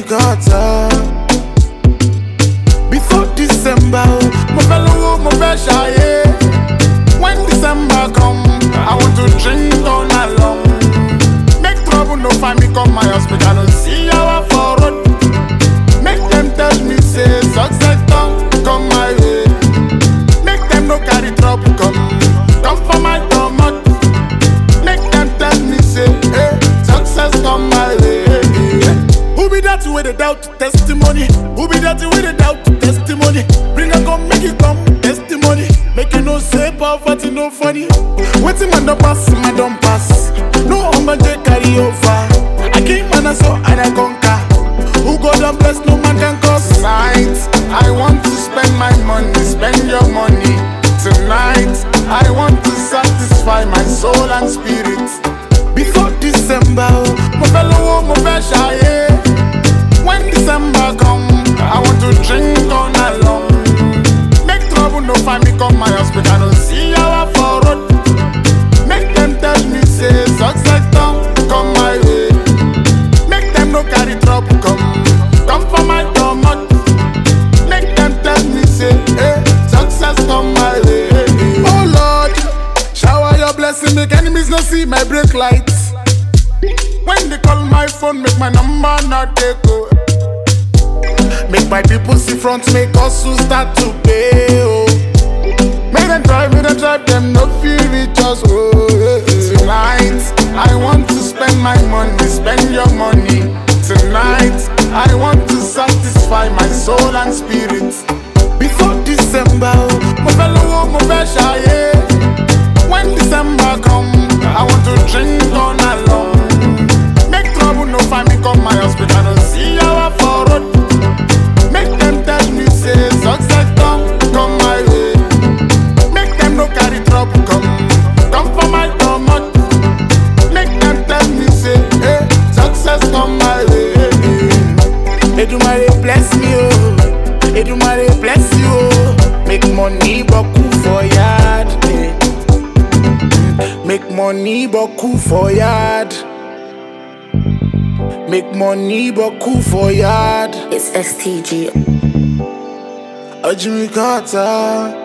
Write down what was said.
Carter. Before December, oh, mo fẹ́ lówó, mo fẹ́ ṣayé. When December come, I want to drink all night long. Make trouble no find me come my hospital, no see how I for road. Make them tell me say success don't come my way. Make them no carry trouble come, come for my domot. Make them tell me say, hey, success come my way. Who be that with the doubt testimony? Who be that with the doubt testimony? Bring a come, make it come testimony. Make you know say poverty no funny. Waiting man don't pass, man don't pass. No hunger they carry over. I came man I saw and I conquer. Who God and bless no man can cause. Tonight I want to spend my money, spend your money. Tonight I want to satisfy my soul and spirit. Before December, oh, mo fẹ́ lówó, mo fẹ́ ṣayé. When December come, I want to drink all night long. Make trouble no find me come my hospital, no see how I for road. Make them tell me say success don't come my way. Make them no carry trouble come, come for my domot. Make them tell me say, hey, success come my way. Oh Lord, shower your blessing, make enemies no see my brake lights. When they call my phone, make my number not take go. Make my people see front, make us who start to pay. Oh. Make them try, make them try, them no feel reach us. Oh, yeah, yeah. Tonight, I want to spend my money, spend your money. Tonight, I want to satisfy my soul and spirit. Before December, oh, mo fẹ́ lówó, mo fẹ́ ṣayé. When December come, I want to drink all night long. Make trouble no find me come my hospital, no see how I for road. Make them tell me say success don't come my way. Make them no carry trouble come, come for my domot. Make them tell me say, hey, success come my way. Edumare bless me oh, Edumare bless you oh. Make money boku for yard. eh. Make money boku for yard. Make money boku for yard. It's STG. Ajimi Carter.